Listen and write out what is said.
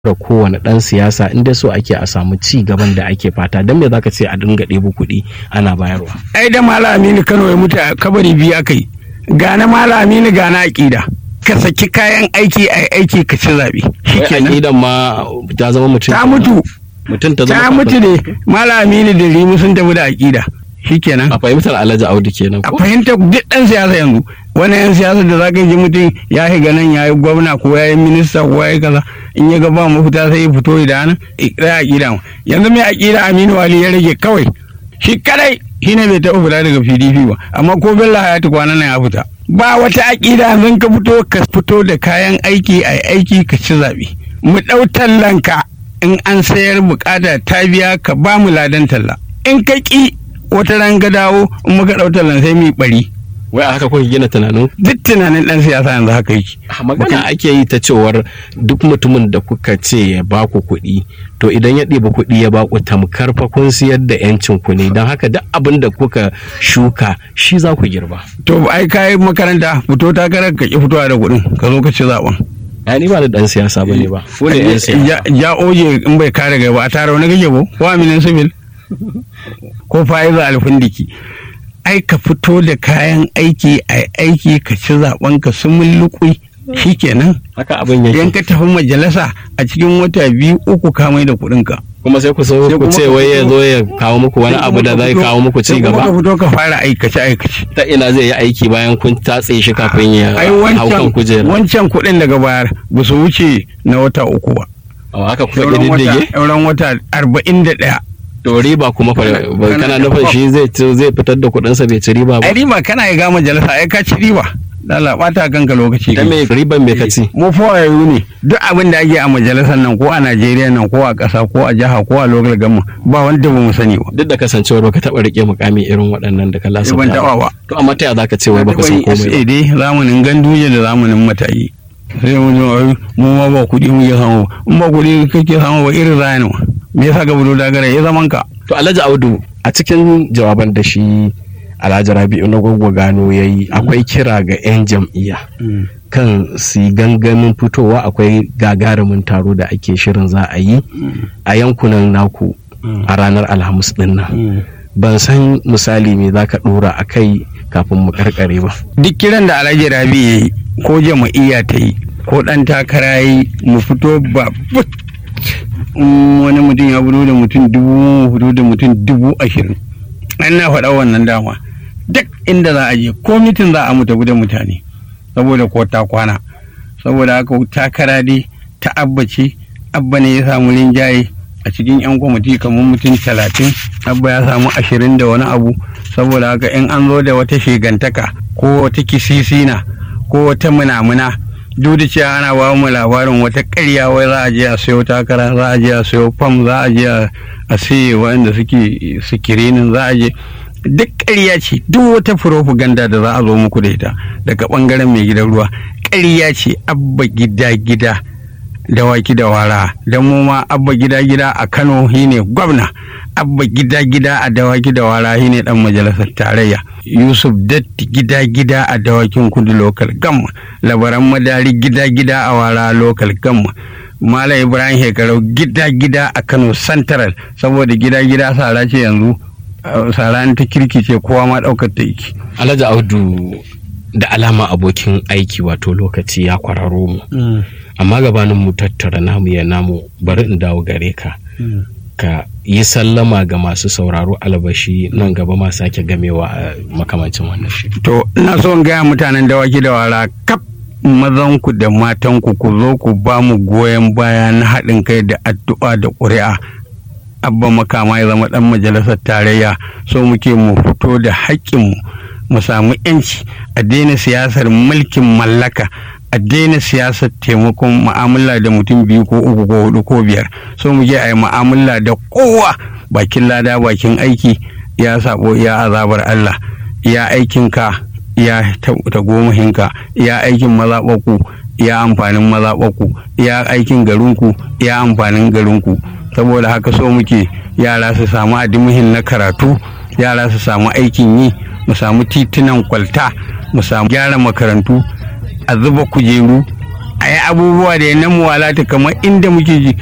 da kowane ɗan siyasa inda so ake a samu ci gaban da ake fata don me zaka ce a dinga ɗebo kuɗi ana bayarwa ai da malam aminu kano ya mutu a kabari biyu aka yi gana malam aminu gana aƙida ka saki kayan aiki a aiki ka ci zaɓe wai aƙidan ma ta zama mutum ta mutu mutum ta ta zama mutu ne malam aminu da rimu sun tafi da aƙida shikenan a fahimtar alhaji audu kenan a ko fahimta duk ɗan siyasa yanzu wani yan siyasa da zaka ji mutum ya shiga nan ya yi gwamna ko ya yi minista ko ya yi kaza in ya ga ba mafita sai ya fito da nan ɗaya aƙida yanzu mai aƙida aminu wali ya rage kawai shi kadai shi ne bai taɓa fita daga pdp ba amma ko bello hayatu kwanan nan ya fita ba wata aƙida yanzu ka fito ka fito da kayan aiki a aiki ka ci zaɓe mu ɗau tallanka in an sayar bukata ta biya ka ba mu ladan talla in ka ƙi wata ran ga dawo in muka ɗau tallan sai mu yi ɓari wai a haka kuka gina tunanin duk tunanin ɗan siyasa yanzu haka yake a magana ake yi ta cewar duk mutumin da kuka ce ya baku kuɗi to idan ya ɗiba kuɗi ya baku tamkar fa kun siyar da yancin ku ne don haka duk abin da kuka shuka shi za ku girba to ai ka yi makaranta fito takarar ka ki fitowa da kuɗin ka zo ka ci zaɓen ya ni ba da ɗan siyasa ba ne ba ko ne yan siyasa ja ja oje in bai kare gaba a tara wani kake ko ko aminin sibil ko fa'iza alfindiki ai ka fito da kayan aiki a aiki ka ci zaɓen ka su mulluƙui shikenan haka abin idan yake ka tafi majalisa a cikin wata biyu uku ka mai da kuɗin ka kuma sai ku so Sai ku kuma ce ka wai ya fito- zo ya kawo muku wani abu da zai kawo muku ci Sai kuma ka gaba fito ka fara aikace aikace ta ina zai yi aiki bayan kun tatse shi kafin ya ai hau kan wancan kujera wancan kuɗin daga bayar ba su wuce na wata uku ba a haka kuka sauran wata ƙididdige sauran wata arba'in da ɗaya to riba kuma fa Kana- ba- kana kana- nufin shi zai ci- zai fitar da kuɗinsa bai ci riba ba ai riba kana ya ga majalisa ai ka ci riba lala bata kanka lokaci dan me riban me ka ci mu fawayu ne duk abin da ake a majalisar nan ko a Najeriya nan ko a ƙasa ko a jiha ko a local government ba wanda ba mu sani ba duk da kasancewar baka taɓa rike mukami irin waɗannan da ka lasa ban taɓa ba to amma ta ya zaka ce wai baka san komai sai dai zamanin ganduje da zamanin matayi sai mu ji ai mu ma ba kuɗi mu ya samu in ba kuɗi kake samu ba irin zani ma me yasa ka budo dagara ya zaman ka ba to Alhaji Audu a cikin jawaban da shi Alhaji Rabi'u na Goggo Gano yayi akwai kira ga 'yan jam'iyya kan su yi gangamin fitowa akwai gagarumin taro da ake shirin za a yi a yankunan naku a ranar Alhamis din nan ban san misali me zaka dora a kai kafin mu karkare ba duk kiran da alhaji rabi ya yi ko jama'iyya ta yi ko ɗan takara ya yi mu fito ba but in wani mutum ya fito da mutum dubu mu fito da mutum dubu ashirin an na faɗa wannan dama duk inda za a je ko mitin za a mu tafi da mutane saboda ko ta kwana saboda haka takara dai ta abba ce abba ne ya samu rinjaye a cikin yan kwamiti kamar mutum talatin abba ya samu ashirin da wani abu saboda haka in an zo da wata shigantaka ko wata kisisina ko wata munamuna duk da cewa ana ba mu labarin wata ƙarya wai za a je a sayo takara za a je a sayo fam za a je a saye waɗanda suke sikirinin za a je duk ƙarya ce duk wata propaganda da za a zo muku da ita daga ɓangaren mai gidan ruwa ƙarya ce abba gida gida dawaki da wara don mu ma abba gida gida a kano shine gwamna abba gida gida a dawaki da wara shine dan majalisar tarayya yusuf datti gida gida a dawakin kudu lokal gamma labaran madari gida gida a wara lokal gamma Malam Ibrahim Shekarau gida gida a Kano Central saboda gida gida sara ce yanzu uh, sara ta kirki ce kowa ma ɗaukar ta yake. Alhaji Audu da alama abokin aiki wato lokaci ya kwararo mu amma gabanin mu tattara namu ya namu bari in dawo gare ka ka yi sallama ga masu sauraro albashi nan gaba ma sake gamewa a makamancin wannan shi To ina so in gaya mutanen dawaki da wara kaf mazanku da matanku ku zo ku ba mu goyon baya na haɗin kai da addu'a da ƙuri'a. Abba makama ya zama ɗan majalisar tarayya so muke mu fito da haƙƙinmu mu samu 'yanci a daina siyasar mulkin mallaka a daina siyasar taimakon ma'amala da mutum biyu ko uku ko hudu ko biyar so mu je a yi ma'amala da kowa bakin lada bakin aiki ya sabo ya azabar Allah ya aikinka ya tagomahinka ya aikin mazaɓaku ya amfanin mazaɓaku ya aikin garinku ya amfanin garinku saboda haka so muke yara su samu adimuhin na karatu yara su samu aikin yi mu samu titunan kwalta mu samu gyara makarantu a zuba kujeru a yi abubuwa da na muwalata kamar inda muke ji